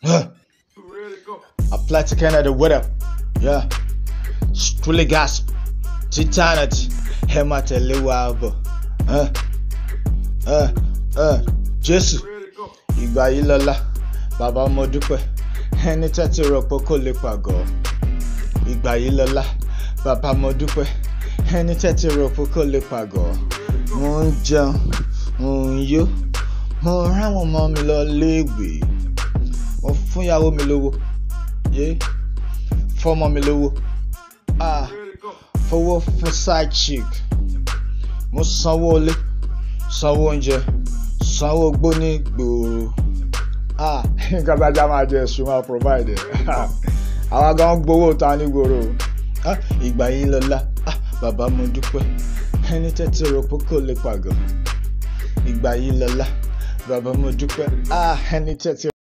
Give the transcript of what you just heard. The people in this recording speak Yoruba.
Huh. Apply to Canada, what up? Yeah. Strictly gasp. Titanity. Ẹ máa tẹ̀lé wa bọ̀. Huh. Huh. Huh. Jésù. Ìgbà yìí lọ́la. Bàbá mo dúpẹ́. Ẹni tẹ́tí rọpò kò lè pàgọ́. Ìgbà yìí lọ́la. Bàbá mo dúpẹ́. Ẹni tẹ́tí rọpò kò lè pàgọ́. Mo ń jẹun. Mo ń yó. Mo ráwọn ọmọ mi lọ léèwé. Mo fún ìyàwó mi lówó. Yé. Fọ́mọ mi lówó. Ah. Fowó fún side chick. Mo sanwó ilé. Sanwó oúnjẹ. Sanwó gbóní gbòòrò. Ah. Nǹkan tájà máa jẹ ẹ̀sùn máa provide ẹ̀. Àwa gan gbowó ta ní gbòòrò. Ah. Ìgbà yìí lọ́la. Ah. Bàbá mo dúpẹ́. Ẹni tẹ́tí rọpò kò lè pàgọ́. Ìgbà yìí lọ́la. Bàbá mo dúpẹ́. Ah. Ẹni tẹ́tí.